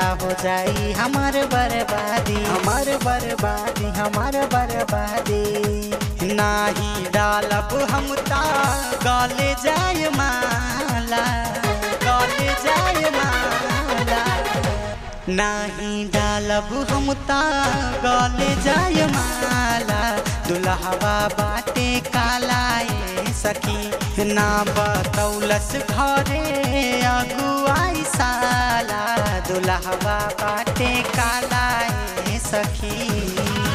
हो जाई हमार बर्बादी हमार बर्बादी हमार बर्बादी नाही डालब हम ता गले जाय माला गले जाय माला नाही डालब हम ता गले जाय माला दुल्हवा बाटे कालाए सखी ना बतौलस घरे अगुआई साला दुल्हवा बाटे कालाए सखी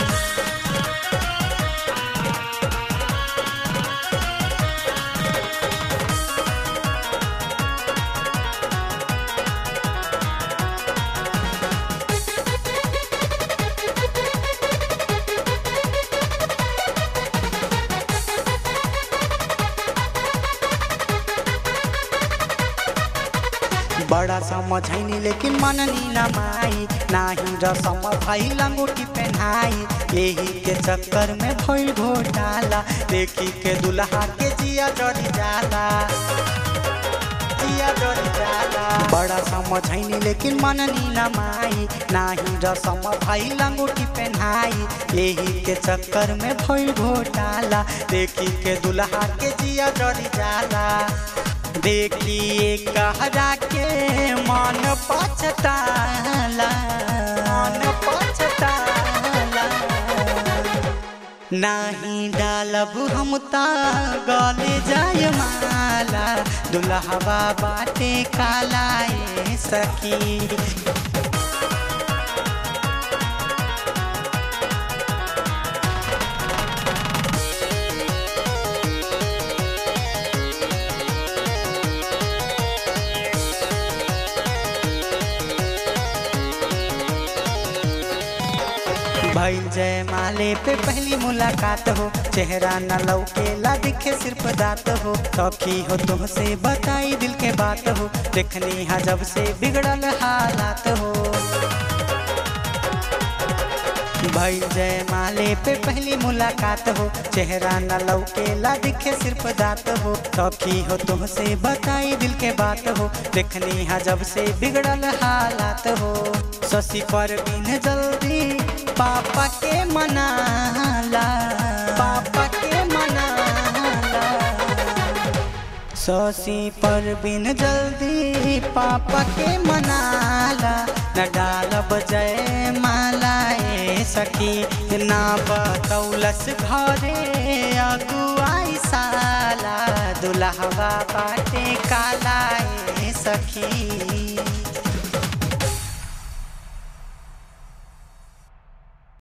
बड़ा समझैनी लेकिन मननी न माई नाही रसम भाई लंगोटी पहनाई यही के चक्कर में भइल घोटाला देखी के दुल्हा के जिया जड़ी जाला जिया जड़ी जाला बड़ा समझैनी लेकिन मननी न माई नाही रसम भाई लंगोटी पहनाई यही के चक्कर में भइल घोटाला देखी के दुल्हा के जिया जड़ी जाला देखिए कहरा के मन पछताला मन पछताला नाही डालब हम ता गले जाय माला दुल्हवा बाटे कालाए सखी भइल जय माले पे पहली मुलाकात हो चेहरा न लौकेला दिखे सिर्फ दात हो सखी हो तुमसे बताई दिल के बात हो देखनी हा जब से बिगड़ल हालात हो भइल जय माले पे पहली मुलाकात हो चेहरा न लौकेला दिखे सिर्फ दात हो सखी हो तुमसे बताई दिल के बात हो देखनी हा जब से बिगड़ल हालात हो शशि पर बिन जल्दी पापा के मनाला पापा के मनाला शशि पर बिन जल्दी पापा के मनाला न डालब जय माला ए सखी ना बतौलस घरे अगुआई साला दुल्हवा बाटे काला ए सखी